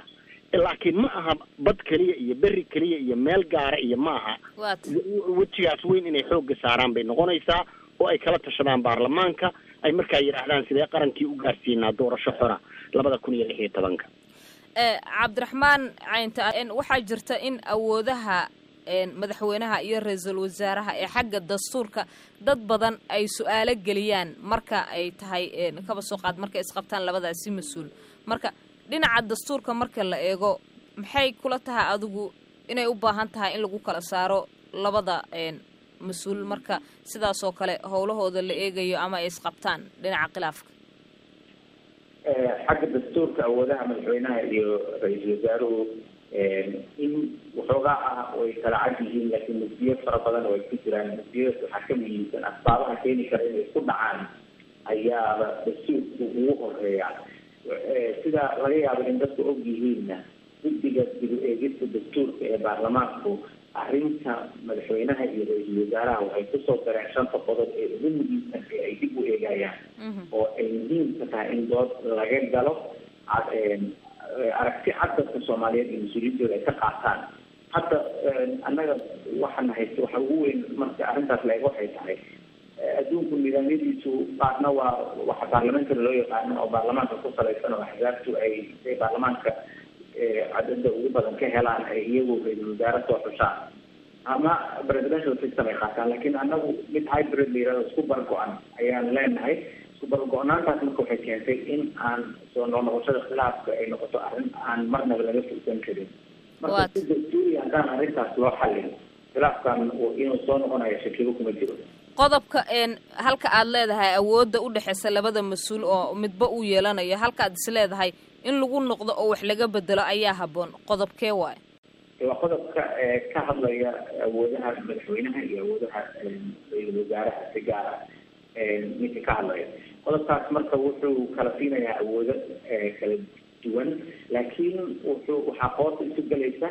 laakiin ma aha bad keliya iyo beri keliya iyo meel gaara iyo ma aha wejigaas weyn inay xoogga saaraan bay noqonaysaa oo ay kala tashadaan baarlamaanka ay markaa yidhaahdaan sidee qarankii u gaarsiinaa doorasho xora labada kun iyo lix iyo tobanka cabdiraxmaan caynta waxaa jirta in awoodaha madaxweynaha iyo ra-iisul wasaaraha ee xagga dastuurka dad badan ay su-aalo geliyaan marka ay tahay kaba soo qaad markay isqabtaan labadaasi mas-uul marka dhinaca dastuurka marka la eego maxay kula tahay adigu inay u baahan tahay in lagu kala saaro labada mas-uul marka sidaasoo kale howlahooda la eegayo ama ay isqabtaan dhinaca khilaafka xagga dastuurka awoodaha madaxweynaha iyo ra-iisul wasaaruhu in waxoogaa ah way kala cad yihiin laakiin mufdiyad fara badan oo ay ku jiraan mufdiyadaas waxaa ka muhiimsan asbaabaha keeni kara inay isku dhacaan ayaaba dastuurku ugu horeeya sida laga yaabo in dadku og yihiinna guddiga dib u eegista dastuurka ee baarlamaanku arrinta madaxweynaha iyo ra-iisul wasaaraha waxay kusoo dareen shanta qodob ee ugu muhiimsan ee ay dib u eegayaan oo ay muhiimka tahay in dood laga galo aragti cad dadka soomaaliyeed iyo mas-uuliyiintooda ay ka qaataan hadda annaga waxaan haysta waxa ugu weyn marka arrintaas la eego waxay tahay adduunku nidaamyadiisu qaarna waa waxa baarlamaankana loo yaqaano oo baarlamaanka ku salaysan oo axzaabtu ay ay baarlamaanka cadada ugu badan ka helaan ay iyagu ra-iisul wasaare soo xushaan ama presidential system ay qaataan laakiin annagu mid hybrid la yirahdo isku bargo-an ayaan leenahay isku bargo-naantaas marka waxay keentay in aan soo noqnoqoshada khilaafka ay noqoto arrin aan marnaba laga fursan karin marka si dastuuri haddaan arrintaas loo xallin khilaafkan inuu soo noqonayo shakibo kuma jiro qodobka halka aad leedahay awoodda u dhexeysa labada mas-uul oo midba uu yeelanayo halka aad is leedahay in lagu noqdo oo wax laga bedelo ayaa habboon qodobkee waayo waa qodobka ka hadlaya awoodaha madaxweynaha iyo awoodaha ra-iisul wasaaraha si gaar ah ninka ka hadlaya qodobkaas marka wuxuu kala siinayaa awoodo kala duwan laakiin wuxuu waxaa qoorta isu gelaysa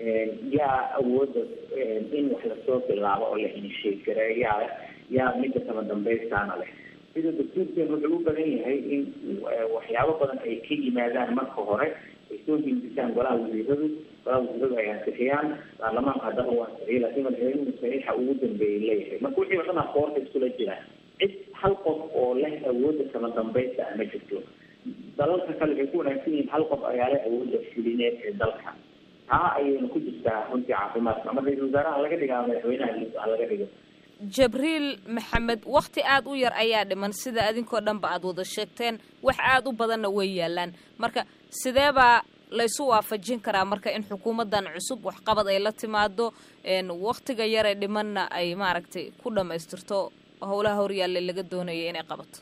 yaa awooda in wax lasoo bilaabo oo la hinsheegareeyaa yaa midda kama dambaystaana leh sida dastuurkeen wuxuu u badan yahay in waxyaabo badan ay ka yimaadaan marka hore ay soo hindisaan golaha wasiiradu golaha wasiiradu ay ansixiyaan baarlamaanka haddaba uu ansixiyo laakiin madaxweynuhu saxiixa ugu dambeeyay leeyahay marka wixii o dhan a qoorta iskula jiraan cid hal qof oo leh awooda kama dambaysta ah ma jirto dalalka kale waxay ku wanaagsan yihiin hal qof ayaa leh awooda fulineed ee dalka taa ayayna ku jirtaa runtii caafimaadka ama ra-iisul wasaaraha laga dhigaa madaxweynaha laga dhigo jabriil maxamed wakti aada u yar ayaa dhiman sida adinkoo dhanba aada wada sheegteen wax aada u badanna way yaalaan marka sidee baa laysu waafajin karaa marka in xukuumaddan cusub waxqabad ay la timaado waktiga yaree dhimanna ay maaragtay ku dhamaystirto howlaha horyaalla laga doonaya inay qabato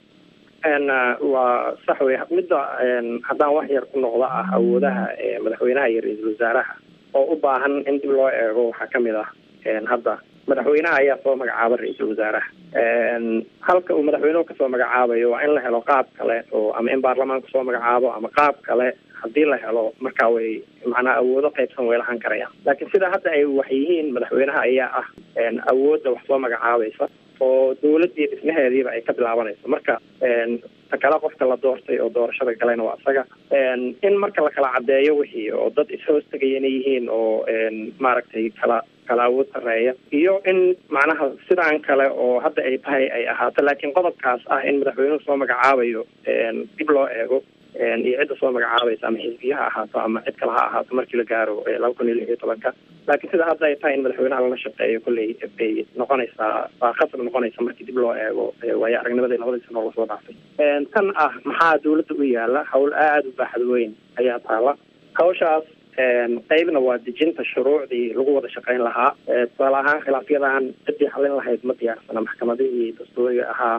waa sax wey midda haddaan wax yar ku noqda ah awoodaha madaxweynaha iyo ra-iisul wasaaraha oo u baahan in dib loo eego waxaa kamid ah hadda madaxweynaha ayaa soo magacaaba ra-iisul wasaaraha halka uu madaxweynuhu kasoo magacaabayo waa in la helo qaab kale oo ama in baarlamaanku soo magacaabo ama qaab kale haddii la helo markaa way macnaa awoodo qaybsan way lahan karayaan laakiin sida hadda ay wax yihiin madaxweynaha ayaa ah awoodda wax soo magacaabaysa oo dawladii dhismaheediiba ay ka bilaabanayso marka ta kale qofka la doortay oo doorashada galayna waa isaga in marka la kala caddeeyo wixii oo dad is-hoos tegaya inay yihiin oo maaragtay kala kala awood sareeya iyo in macnaha sidaan kale oo hadda ay tahay ay ahaato laakiin qodobkaas ah in madaxweynuhu soo magacaabayo dib loo eego iyo cidda soo magacaabaysa ama xisbiya ha ahaato ama cid kale ha ahaato markii la gaaro laba kun iyo lix iyo tobanka laakiin sida hadda ay tahay in madaxweynaha lala shaqeeyo kolley bay noqonaysaa waa khasab noqonaysa markii dib loo eego waayo aragnimadii labadii sano lasoo dhaafay tan ah maxaa dawladda u yaala hawl aada u baaxad weyn ayaa taala hawshaas qeybna waa dejinta shuruucdii lagu wada shaqeyn lahaa tusaale ahaan khilaafyadan ciddii xallin lahayd ma diyaarsana maxkamadihii dastuuriga ahaa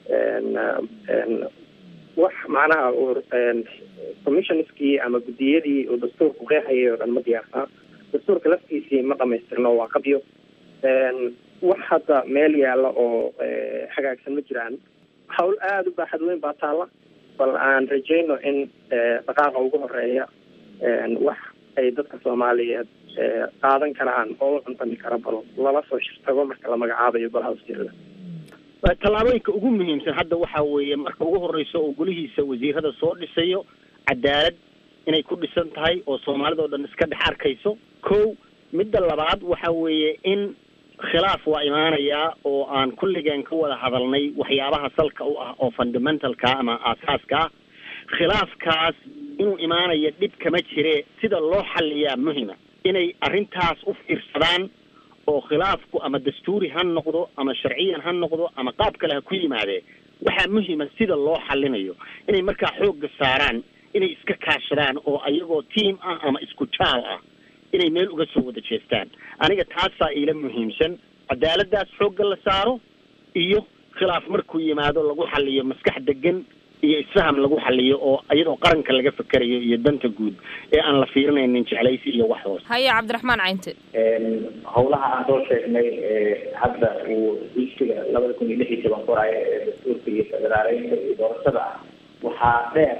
wax macnaha commissionskii ama guddiyadii uu dastuurku qeexayay oo dhan ma diyaarsana dastuurka laftiisii ma dhamaystirno waa qabyo wax hadda meel yaalla oo hagaagsan ma jiraan hawl aada u baaxad weyn baa taalla bal aan rajayno in dhaqaaqa ugu horeeya wax ay dadka soomaaliyeed qaadan karaan oo u cuntami kara bal lala soo shirtago marka la magacaabayo golaha wasiirada tallaabooyinka ugu muhiimsan hadda waxaa weeye marka ugu horeysa oo golihiisa wasiirada soo dhisayo cadaalad inay ku dhisan tahay oo soomaalida oo dhan iska dhex arkayso kow midda labaad waxa weeye in khilaaf waa imaanayaa oo aan kulligeen ka wada hadalnay waxyaabaha salka u ah oo fundamentalka ama aasaaska ah khilaafkaas inuu imaanayo dhib kama jire sida loo xaliyaa muhima inay arrintaas u fiirsadaan oo khilaafku ama dastuuri ha noqdo ama sharciyan ha noqdo ama qaab kale ha ku yimaadee waxaa muhima sida loo xalinayo inay markaa xoogga saaraan inay iska kaashadaan oo ayagoo tiam ah ama isku jaal ah inay meel uga soo wada jeestaan aniga taasaa iila muhiimsan cadaaladdaas xoogga la saaro iyo khilaaf markuu yimaado lagu xaliyo maskax degan iyo isfaham lagu xaliyo oo iyadoo qaranka laga fekerayo iyo danta guud ee aan la fiirinaynin jeclaysi iyo wax hoos haya cabdiraxmaan caynte howlaha aan soo sheegnay hadda uu iskiga labada kun iyo lix iyo toban koraayo ee dastuurka iyo federaaleynta iyo doorashada ah waxaa dheer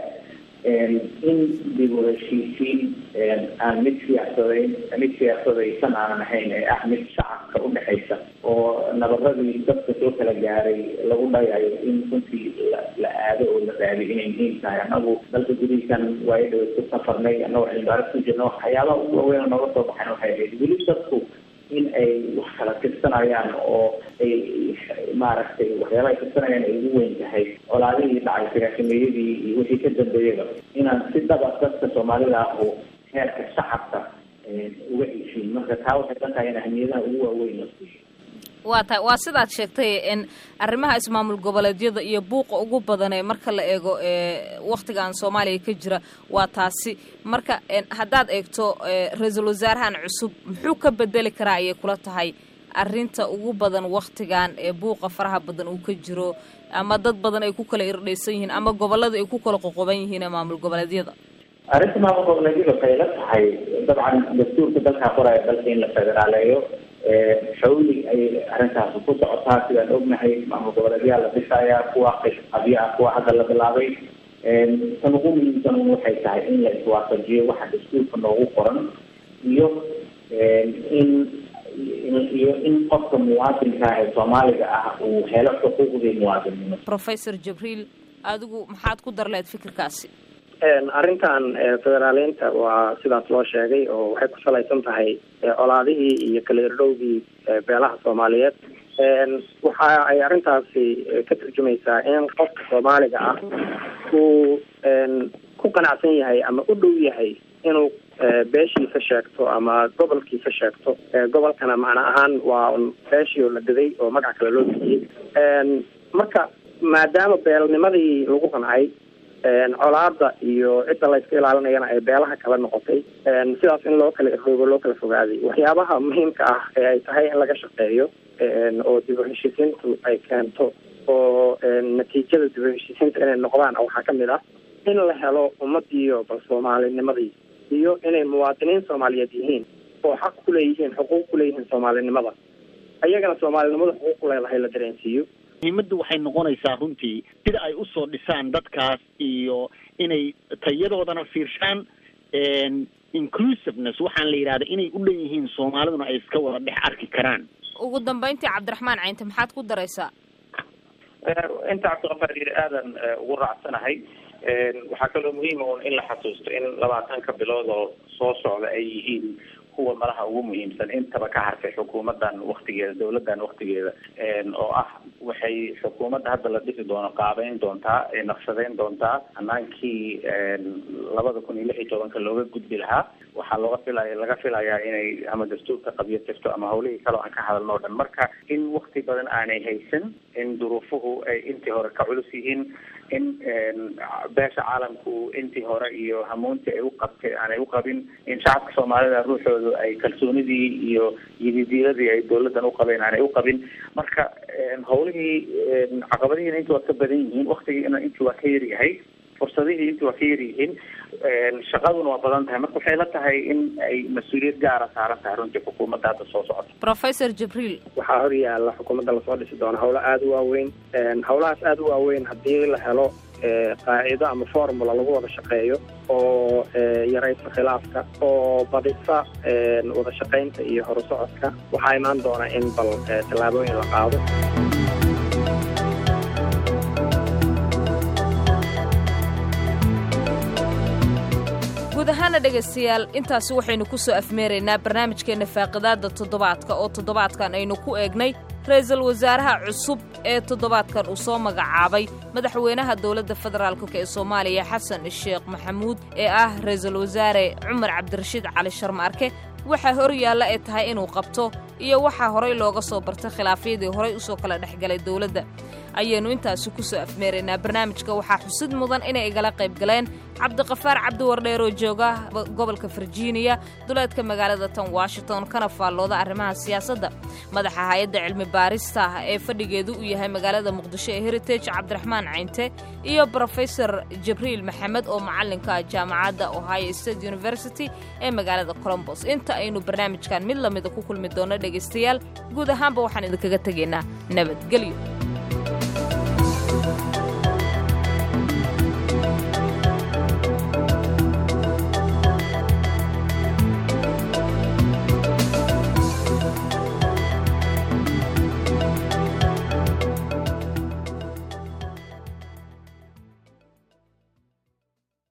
in dib u heshiisiin aan mid siyaasadayn mid siyaasadaysan aanan ahayn ee ah mid shacabka udhexaysa oo nabaradii dadka soo kala gaaray lagu dhayayo in runtii la la aado oo la raadiyo inay muhiim tahay anagu dalka gudihiisan waayo dhawa ku safarnay anagoo cilmibaaris ku jirna waxyaabaha ugu waaweyn oo nooga soo baxayn waxay ahayd weli dadku in ay wax kala tirsanayaan oo ay maaragtay waxyaaba ay tirsanayaan ay ugu weyn tahay colaadihii dhacay sagaashameeyadii iyo wixii ka dambeeyaba inaan si dhaba dadka soomaalida ah oo heerka shacabka uga heshiin marka taa waxay ka tahay in ahmiyadaha ugu waaweyn la siiyo waa ta waa sidaad sheegtay n arrimaha ismaamul goboleedyada iyo buuqa ugu badan ee marka la eego ee wakhtigan soomaaliya ka jira waa taasi marka haddaad eegto ra-iisul wasaarahan cusub muxuu ka bedeli karaa ayay kula tahay arrinta ugu badan wakhtigan ee buuqa faraha badan uu ka jiro ama dad badan ay ku kala irdhaysan yihiin ama gobolada ay ku kala qoqoban yihiin ee maamul goboleedyada arrinta maamul goboleedyada waxay la tahay dabcan dastuurka dalkaa qoraya dalka in la federaaleeyo xawli ayay arrintaasi ku socotaa sidaan ognahay maamul goboleedyaa la dhisayaa kuwa qabyo ah kuwa hadda la bilaabay tan ugu muhiimsan waxay tahay in la iswaafajiyo waxa dastuurka noogu qoran iyo in iyo in qofka muwaadinka ee soomaaliga ah uu helo xuquuqdii muwaadinnimo professor jibriil adigu maxaad ku dar lehed fikirkaasi arrintan federaaleynta waa sidaas loo sheegay oo waxay ku salaysan tahay colaadihii iyo kala irdhowgii beelaha soomaaliyeed waxa ay arrintaasi ka turjumaysaa in qofka soomaaliga ah uu ku qanacsan yahay ama u dhow yahay inuu beeshiisa sheegto ama gobolkiisa sheegto gobolkana macna ahaan waa beeshii oo la daday oo magac kale loo bixiyey marka maadaama beelnimadii lagu qancay colaada iyo cidda la iska ilaalinayana ay beelaha kala noqotay sidaas in loo kala irdhoobo loo kala fogaaday waxyaabaha muhiimka ah ee ay tahay in laga shaqeeyo oo dib u heshiisiintu ay keento oo natiijada dib u heshiisiinta inay noqdaan waxaa kamid ah in la helo ummadiiyo bal soomaalinimadii iyo inay muwaadiniin soomaaliyeed yihiin oo xaq kuleeyihiin xuquuq kuleeyihiin soomaalinimada ayagana soomaalinimada xuquuq kuleedahay la dareensiiyo muhiimaddu waxay noqonaysaa runtii sida ay usoo dhisaan dadkaas iyo inay tayadoodana fiirshaan inclusiveness waxaan la yidhahda inay u dhan yihiin soomaaliduna ay iska wada dhex arki karaan ugu dambeyntii cabdiraxmaan caynte maxaad ku daraysaa inta cabdiqafaar yiri aadan ugu raacsanahay waxaa kaloo muhiima un in la xasuusto in labaatanka bilood oo soo socda ay yihiin kuwa malaha ugu muhiimsan intaba ka hartay xukuumadan waktigeeda dawladan waktigeeda oo ah waxay xukuumadda hadda la dhisi doono qaabeyn doontaa naqshadeyn doontaa hanaankii labada kun iyo lix iyo tobanka looga gudbi lahaa waxaa looga filaya laga filayaa inay ama dastuurka qabyo tirto ama hawlihii kale aan ka hadalno o dhan marka in wakti badan aanay haysan in duruufuhu ay intii hore ka culus yihiin in beesha caalamku intii hore iyo hamuuntii ay u qabtay aanay u qabin in shacabka soomaalida ruuxoodu ay kalsoonidii iyo yididiiladii ay dawladan uqabeen aanay u qabin marka hawlihii caqabadihiina intii waa ka badan yihiin waktigiina intii waa ka yaryahay fursadihii intii waa ka yaryihiin shaqaduna waa badan tahay marka waxay la tahay in ay mas-uuliyad gaara saaran tahay runtii xukuumadda hadda soo socota professor jibriil waxaa hor yaalla xukuumadda lasoo dhisi doona howlo aada u waaweyn howlahaas aada u waaweyn haddii la helo qaacido ama formula lagu wada shaqeeyo oo yaraysa khilaafka oo badisa wada shaqaynta iyo horusocodka waxaa imaan doona in bal tallaabooyin la qaado guud guud ahaana dhegaystayaal intaasi waxaynu ku soo afmeeraynaa barnaamijkeenna faaqidaadda toddobaadka oo toddobaadkan aynu ku eegnay ra-iisul wasaaraha cusub ee toddobaadkan uu soo magacaabay madaxweynaha dowladda federaalk ee soomaaliya xasan sheekh maxamuud ee ah ra-iisul wasaare cumar cabdirashiid cali sharmaarke waxaa hor yaalla ay tahay inuu qabto iyo waxaa horay looga soo bartay khilaafyadii horay usoo kala dhexgalay dowladda ayaynu intaasi ku soo afmeeraynaa barnaamijka waxaa xusid mudan inay igala qayb galeen cabdiqafaar cabdiwardheer oo jooga gobolka virginia duleedka magaalada tan washington kana faallooda arrimaha siyaasadda madaxa hay-adda cilmi baarista ee fadhigeedu uu yahay magaalada muqdisho ee heritage cabdiraxmaan caynte iyo brofesor jibriil maxamed oo macallinka jaamacadda ohio state university ee magaalada colombos inta aynu barnaamijkan mid lamida ku kulmi doonno dhegaystayaal guud ahaanba waxaan idinkaga tegaynaa nabadgelyo